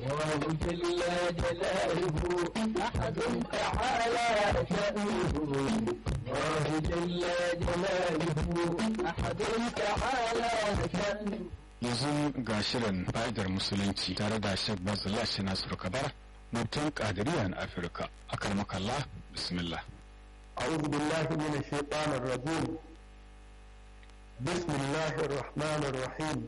الله جل جلاله أحد تعالى شأنه الله جل جلاله أحد تعالى شأنه yanzu ga shirin fa'idar musulunci tare da shek bazula shi nasiru kabar mutum kadiriya na afirka akar makalla bismillah أعوذ بالله من الشيطان الرجيم بسم الله الرحمن الرحيم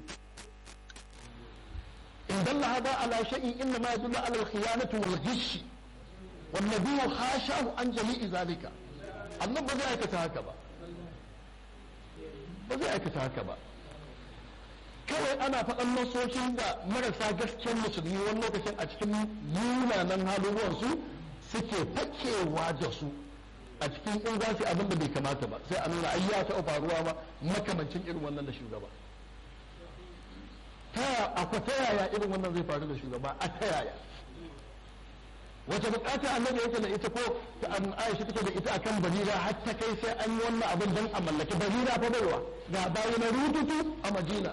إن دل هذا على شيء إنما يدل على الخيانة والغش والنبي حاشاه عن جميع ذلك annan ba zai aikata haka ba ba zai aikata haka ba kawai ana faɗan nasoshin da marasa gaskiyar musulmi wani lokacin a cikin munanan haluwansu suke fakewa da su a cikin in za su abin da bai kamata ba sai a nuna ai ya taɓa faruwa ba makamancin irin wannan da shugaba ta akwai ta yaya irin wannan zai faru da shugaba a ta yaya wace bukata annabi yake da ita ko ta an Aisha take da ita akan barira har ta kai sai an yi wannan abin dan a mallaki barira fa baiwa ga bayi na rututu a Madina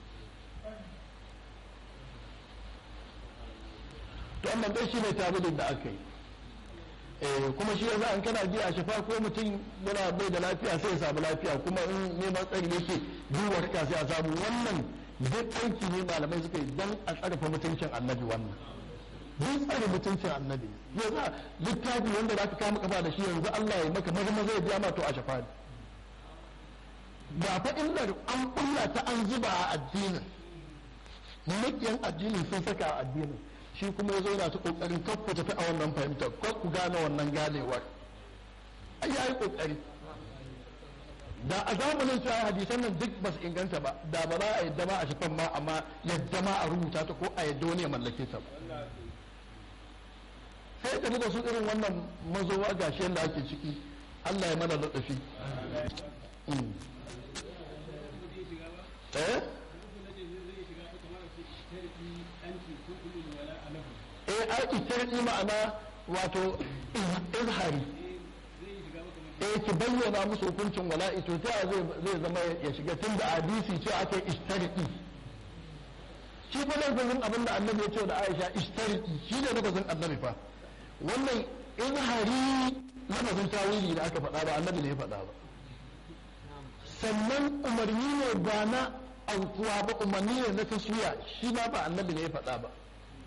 to amma dai shine tabidin da aka yi eh kuma shi yasa an kana ji a shafa ko mutum yana bai da lafiya sai ya samu lafiya kuma in neman tsari yake duwar ka sai a samu wannan duk aiki ne malamai suka yi dan a tsarfa mutuncin annabi wannan duk tsare mutuncin annabi yanzu littafi wanda za ka kama kafa da shi yanzu Allah ya maka maza maza ya biya ma to a shafa ne ba fa illar an kulla ta an zuba a addinin makiyan addinin sun saka a addinin shi kuma ya zo yana ta kokarin kar ku tafi a wannan fahimtar kar ku gane wannan ganewar ai yayi kokari da a zamanin cewa hadisan nan duk ba su inganta ba da ba za a yadda ma a shafan ma amma yadda ma a rubuta ta ko a yadda wani ya mallake ta ba sai tafi da su irin wannan mazowa gashi yadda ake ciki Allah ya mana ladafi eh eh ai itarki ma'ana wato izhari eh ki bayyana musu hukuncin wala'i to ta zai zai zama ya shiga tun da hadisi ce aka istarki shi fa lafazin abin da annabi ya ce da Aisha istarki shi ne lafazin annabi fa wannan izhari lafazin tawili da aka faɗa ba annabi ne ya faɗa ba sannan umarni ne ba na aukuwa ba umarni ne na taswiya shi ma ba annabi ne ya faɗa ba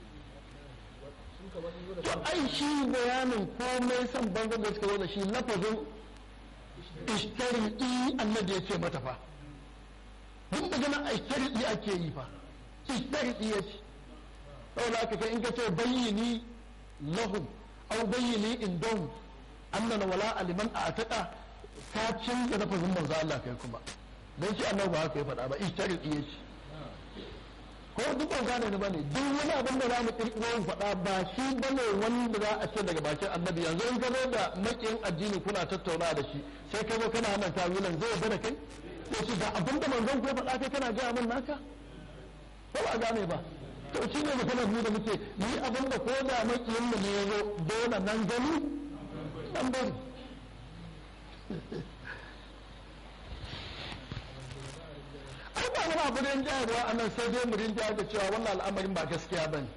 to ai shi bayanin komai son bangon da suka zo da shi lafazin ishtari'i annabi ya ce mata fa duk magana ishtari'i ake yi fa ishtari'i ya ce saboda aka kai in ka ce bayyini lahum aw bayyini indahum annana wala liman a'taqa ka canza lafazin manzo Allah kai kuma dan shi annabi ba haka ya faɗa ba ishtari'i ya ce ko duk ban gane ni bane duk wani abin da za mu kirkiro mu faɗa ba shi bane wanda za a ce daga bakin annabi yanzu in ka zo da makiyin addini kuna tattauna da shi sai ka zo kana hana tawilan zai yarda da kai ko shi da abin da manzon ko faɗa kai kana gaya min naka ko ba gane ba to shi ne maganar mu da muke ni abin da ko da makiyin mu ne ya zo dole nan gani nan bari ai ba wani abu rin jayarwa a nan sai dai mu rin jayar da cewa wannan al'amarin ba gaskiya ba ne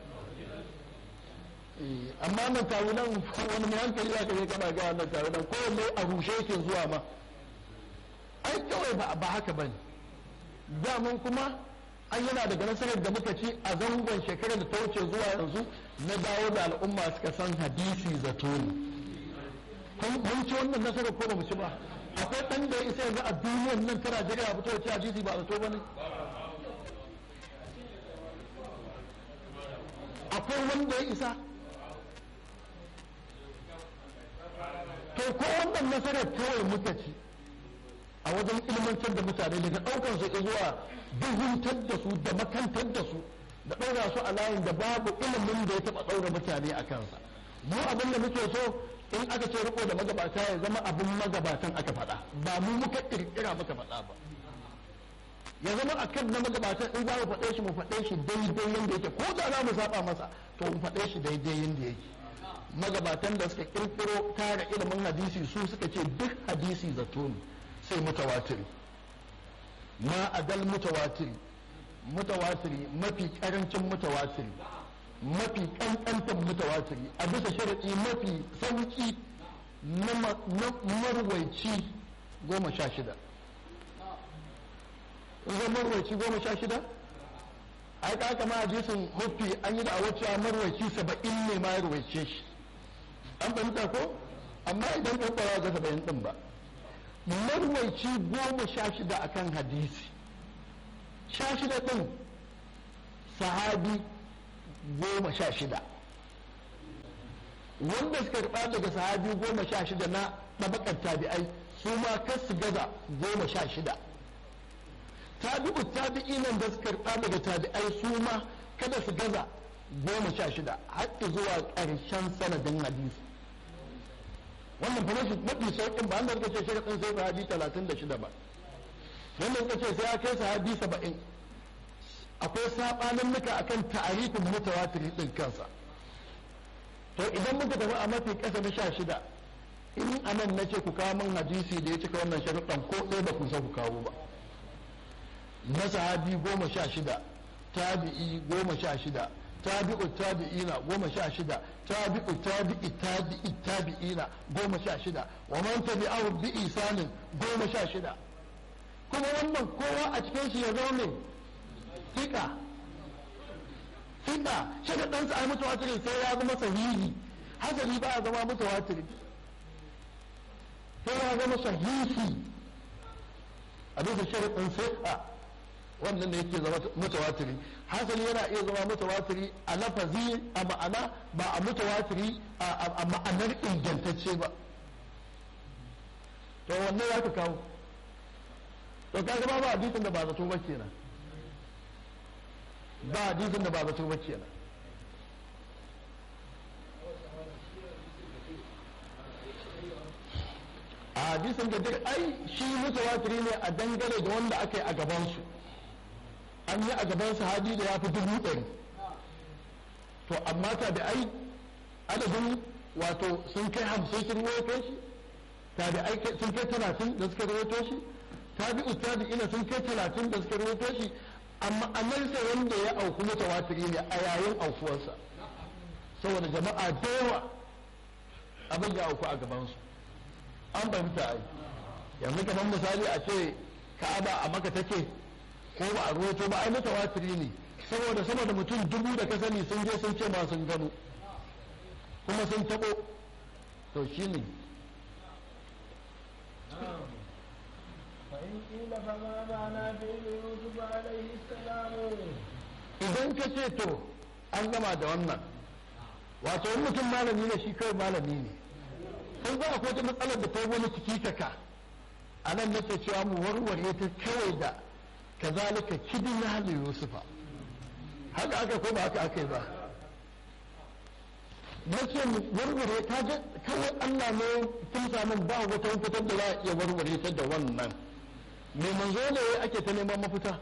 amma nan tawi nan wani mai hankali ya kaje kana ga nan tawi nan kowanne a rushe yake zuwa ma ai kawai ba ba haka bane daman kuma an yana daga nasarar da muka ci a zangon shekarar da ta wuce zuwa yanzu na dawo da al'umma suka san hadisi zato ne mun ci wannan nasarar ko ba mu ci ba akwai ɗan da ya isa yanzu a duniyar nan ta Najeriya fito da ci hadisi ba zato ba ne akwai wanda ya isa to ko wannan nasarar kawai muka ci a wajen ilmantar da mutane daga ɗaukar su zuwa duhuntar da su da makantar da su da ɗaura su a layin da babu ilimin da ya taɓa ɗaura mutane a kansa mu abin da muke so in aka ce riko da magabata ya zama abin magabatan aka faɗa ba mu muka ƙirƙira muka faɗa ba ya zama a kan na magabatan in za mu faɗe shi mu faɗe shi daidai yadda yake ko da za mu saba masa to mu faɗe shi daidai yadda yake magabatan da suka ƙirƙiro tara ilimin hadisi su suka ce duk hadisi zato ne sai mutawatiri ma adal mutawatiri mutawatiri mafi karancin mutawatiri mafi kankantan mutawatiri a bisa sharaɗi mafi sauki na marwaici goma sha shida zan marwaici goma sha shida ai ka kama hadisin huffi an yi da a wacce marwaici saba'in ne ma ya ruwaice shi an fahimta ko amma idan ka kwara ga saba'in din ba marwaici goma sha shida akan hadisi sha shida din sahabi goma sha shida wanda suka karɓa daga sahabi goma sha shida na ɗabakar tabi'ai su ma kar su gaza goma sha shida tabi'u tabi'inan da suka karɓa daga tabi'ai su ma kada su gaza goma sha shida har zuwa ƙarshen sanadin hadisi wannan fa mafi mafi sauƙin ba wanda suka ce sharaɗin sai sahabi talatin da shida ba wanda suka ce sai ya kai sahabi saba'in akwai saɓanin nuka akan ta'arifin mutawatiri ɗin kansa to idan muka tafi a mafi ƙasa na sha shida in anan na ce ku kawo min hadisi da ya cika wannan sharuɗan ko ɗaya ba ku sa ku kawo ba na sahabi goma sha shida tabi'i goma sha shida tabi'u tabi'ina goma sha shida tabi'u tabi'i tabi'i tabi'ina goma sha shida wa man tabi'ahu bi isanin goma sha shida kuma wannan kowa a cikin shi ya zo ne fika fika shi da ɗansa ai mutawatiri sai ya zama sahihi hasali ba ya zama mutawatiri sai ya zama sahihi a bisa sharaɗin sai wannan ne yake zama mutawatiri hasali yana iya zama mutawatiri a lafazi a ma'ana ba a mutawatiri a ma'anar ingantacce ba to wannan ya ka kawo to kaga ba ba hadisin da ba zato ba kenan ba hadisin da ba zato ba kenan a hadisin da duk ai shi mutawatiri ne a dangane da wanda aka yi a gabansu an yi a gaban sahabi da ya fi dubu ɗari to amma ta da ai adadin wato sun kai hamsin sun rawaito shi ta da ai sun kai talatin da suka rawaito shi ta bi ustadi ina sun kai talatin da suka rawaito shi amma amalsa wanda ya auku mutawatiri ne a yayin aukuwarsa saboda jama'a da yawa abin ya auku a gabansu an fahimta ai yanzu kamar misali a ce ka'aba a maka take ko ba a ruwaito ba ai mutawatiri ne saboda sama da mutum dubu da ka sani sun je sun ce ma sun gano kuma sun tabo to shi ne فإن قيل فما معنى فعل يوسف عليه السلام idan ka ce to an gama da wannan wato wani mutum malami ne shi kawai malami ne sun za akwai wata matsalar da ta wani ciki kaka a nan nake cewa mu warware ta kawai da kazalika kidin hali yusufa haka aka ko ba haka aka yi ba nace mu warware ta ga kawai Allah ne tun samun ba wata fitar da za a iya warware ta da wannan me manzo ne ake ta neman mafita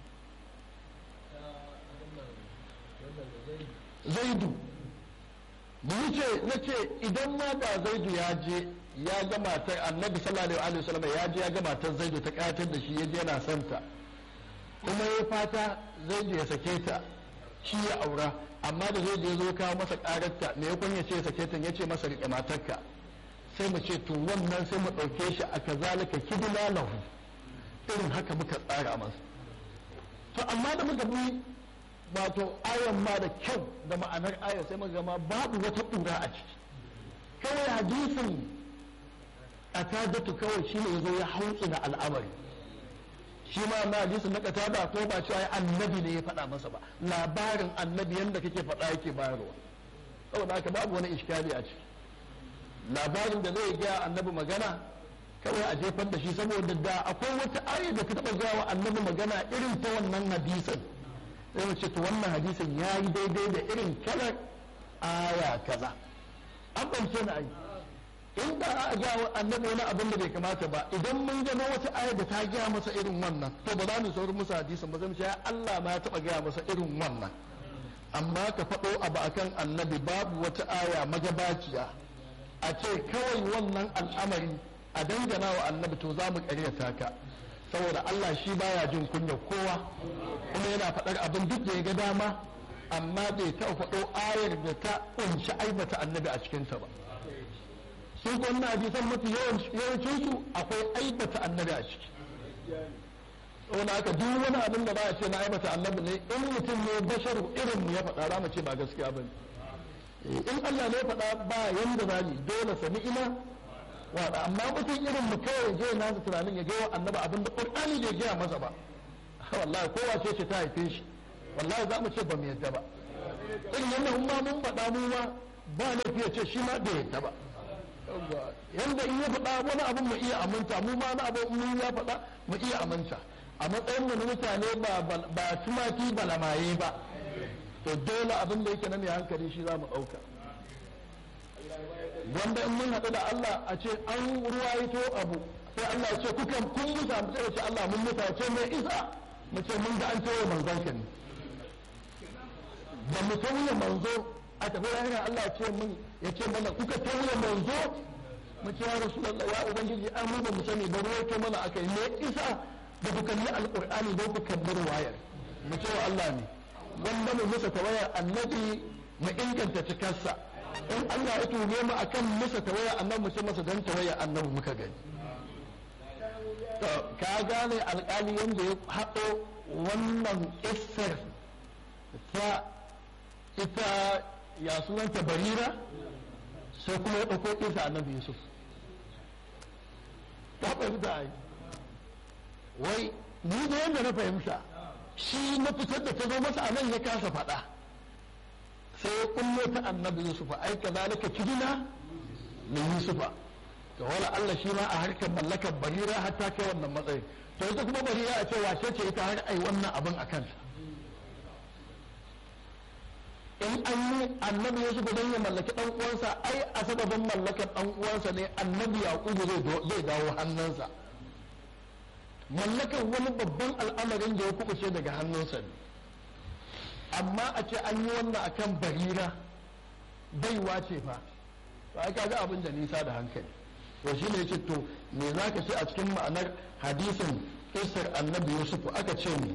zaidu mu ce na ce idan ma da zaidu ya je ya ga matar annabi sallallahu alaihi wasallam ya je ya ga matar zaidu ta kayatar da shi ya je yana son ta kuma ya fata zaidu ya sake ta shi ya aura amma da zaidu ya zo kawo masa kararta me ya kunya ce ya sake ta ya ce masa rike matarka sai mu ce to wannan sai mu ɗauke shi a kazalika kidina lahu irin haka muka tsara masa to amma da muka bi wato ayan ma da kyau da ma'anar ayar sai muka gama babu wata ƙura a ciki kawai hadisin a tajatu kawai shi ne zo ya hautsu da al'amari shi ma na hadisin na katada ko ba cewa annabi ne ya faɗa masa ba labarin annabi yadda kake faɗa yake bayarwa saboda haka babu wani iskali a ciki labarin da zai gaya annabi magana kawai a jefar da shi saboda da akwai wata ayar da ta taɓa gaya wa annabi magana irin ta wannan hadisin sai mu ce to wannan hadisin ya yi daidai da irin kalar aya kaza an ɓance na ai in da a ga annabi wani abin da bai kamata ba idan mun gano wata aya da ta gaya masa irin wannan to ba za mu saurin musu hadisin ba zai mu ce Allah ma ya taɓa gaya masa irin wannan amma ka faɗo abu akan annabi babu wata aya magabaciya a ce kawai wannan al'amari a dangana wa annabi to za mu ƙaryata ka saboda Allah shi baya jin kunya kowa kuma yana faɗar abin duk da ya ga dama amma bai taɓa faɗo ayar da ta ƙunshi aibata annabi a cikinta ba sun ko wannan hadisan mafi yawancin su akwai aibata annabi a ciki wani haka duk wani abin da ba a ce na aibata annabi ne in mutum ne basharu irin mu ya faɗa za mu ce ba gaskiya ba ne in Allah ne ya faɗa ba yanda za ni dole sami ina wada amma mutum irin mu kawai je nasa tunanin ya gaya annabi abin da Qur'ani bai gaya masa ba wallahi kowa ce ce ta haife shi wallahi za mu ce ba mu yadda ba irin yadda mun ma mun faɗa mu ma ba laifi ya ce shi ma bai yadda ba yanda in ya faɗa wani abin mu iya aminta mu ma na abin mun ya faɗa mu iya aminta a matsayin mu na mutane ba ba tumaki ba lamaye ba to dole abin da yake na mai hankali shi za mu ɗauka wanda in mun haɗu da Allah a ce an ruwaito abu sai Allah ya ce kuka kun musa mu ce Allah mun musa ce mai isa mu ce mun ga an tawo manzon ka ne da mu tauye manzo a tafi rahira Allah ya ce mun ya ce mana kuka tauye manzo mu ce ya rasulullah ya ubangiji an mu ba mu sani ba ruwaito mana akai me isa da ku kalli alqur'ani da ku kalli ruwayar mu ce wa Allah ne wanda mu musa tawayar annabi mu inganta cikarsa in Allah ya tume mu akan musa tawayar annabi mu ce masa dan tawayar annabi muka gani to ka gane alƙali yanda ya haɗo wannan kissar ta ita ya sunanta barira sai kuma ya ɗauko kissa annabi yusuf ta fahimta ai wai ni da yadda na fahimta shi na fitar da ta zo masa a nan ya kasa faɗa sai ya kullo ta annabi yusufa ai ka zalika kidina min yusufa to wala Allah shi ma a harkar mallakar barira har ta kai wannan matsayin to ita kuma barira a ce wace ce ita har ai wannan abin a kansa in an yi annabi yusuf don ya mallaki dan uwansa ai a sababin mallakar dan uwansa ne annabi yaqubu zai dawo hannunsa mallakar wani babban al'amarin da ya kubuce daga hannunsa ne amma a ce an yi wannan akan barira baiwa ce fa to ai kaga abin da nisa da hankali to shi ne yace to me zaka ce a cikin ma'anar hadisin kisar annabi yusuf aka ce ne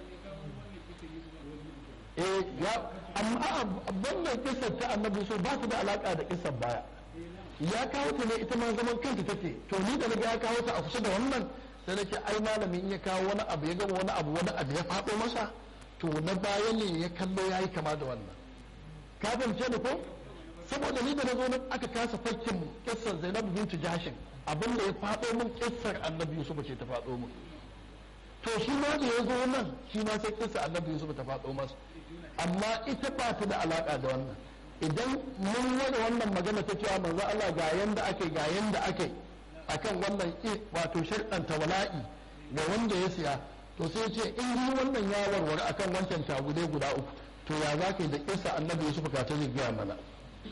eh ya amma wannan kisar ta annabi yusuf ba su da alaka da kisar baya ya kawo ta ne ita ma zaman kanta take to ni da naga ya kawo ta a kusa da wannan sai nake ai malami in ya kawo wani abu ya gama wani abu wani abu ya faɗo masa to na baya ne ya kallo ya yi kama da wannan ka fahimce ni ko saboda ni da na zo nan aka kasa fakkin kissar zainab bintu jashin abin da ya faɗo min kissar annabi yusuf ce ta faɗo min to shi ma da ya zo nan shi ma sai kissar annabi yusuf ta faɗo masa amma ita ba ta da alaka da wannan idan mun wada wannan magana ta cewa manzo Allah ga yanda ake ga yanda ake akan wannan wato sharɗanta wala'i ga wanda ya siya to sai ce in yi wannan ya warware akan wancan tagudai guda uku to ya za ka yi da kisa annabi yusuf ka ta zai gaya mana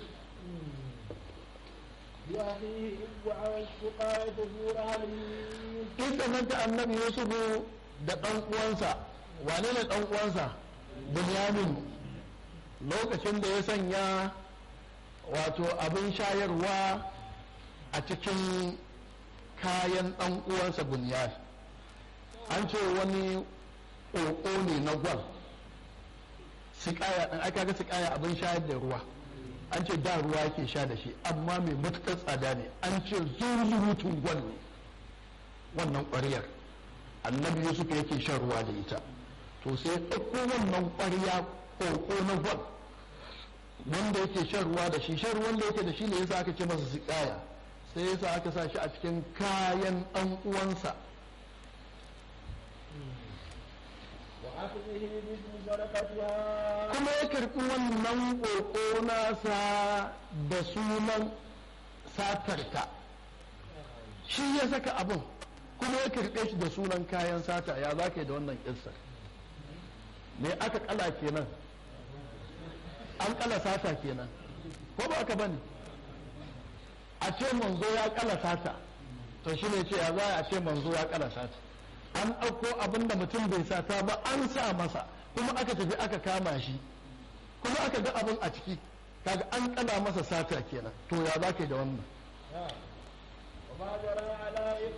kisa nan ta annabi yusuf da ɗan uwansa wane ne ɗan uwansa bunyamin lokacin da ya sanya wato abin shayarwa a cikin kayan ɗan uwansa bunyamin an ce wani ƙoƙo ne na gwal sikaya ɗin aka ga sikaya abin shayar da ruwa an ce da ruwa yake sha da shi amma mai matuƙar tsada ne an ce zurutun gwal ne wannan ƙwariyar annabi yusuf yake shan ruwa da ita to sai ya ɗauko wannan ƙwariya ƙoƙo na gwal wanda yake shan ruwa da shi shan ruwan da yake da shi ne yasa aka ce masa sikaya sai yasa aka sa shi a cikin kayan ɗan uwansa kuma ya karɓi wannan ƙoƙo nasa da sunan satarta shi ya saka abin kuma ya karɓe shi da sunan kayan sata ya za ka yi da wannan ƙissar me aka kala kenan an kala sata kenan ko ba aka bane a ce manzo ya kala sata to shi ne ce ya za a ce manzo ya kala sata an ɗauko abin da mutum bai sata ba an sa masa kuma aka tafi aka kama shi kuma aka ga abin a ciki kaga an kala masa sata kenan to ya za ka yi da wannan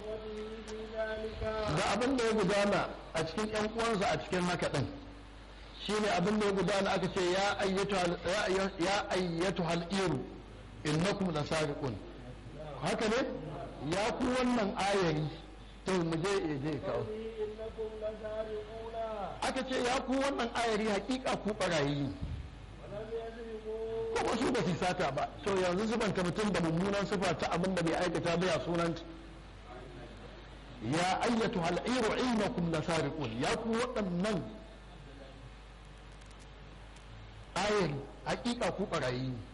da abin da ya gudana a cikin yan uwansa a cikin haka din shine abin da ya gudana aka ce ya ayyatu ya ayyatu hal iru innakum lasariqun haka ne ya ku wannan ayari to mu je ya je kawo إنكم لسارقون aka ce ya ku wannan ayari hakika ku barayi ne ولم يسرقوا kuma su ba su sata ba to yanzu zubanta mutum da mummunan sifa ta abin da bai aikata ba ya sunan ya ayyatu hal'iru innakum lasariqun ya ku waɗannan ayari hakika ku barayi ne